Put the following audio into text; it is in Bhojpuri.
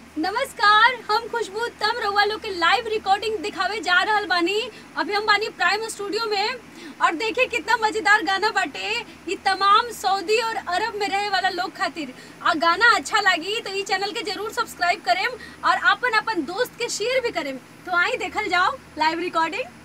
नमस्कार हम खुशबू तम रउआ लोग के लाइव रिकॉर्डिंग दिखावे जा रहल बानी अभी हम बानी प्राइम स्टूडियो में और देखिए कितना मजेदार गाना बाटे ये तमाम सऊदी और अरब में रहे वाला लोग खातिर आ गाना अच्छा लगी तो ई चैनल के जरूर सब्सक्राइब करेम और अपन अपन दोस्त के शेयर भी करेम तो आई देखल जाओ लाइव रिकॉर्डिंग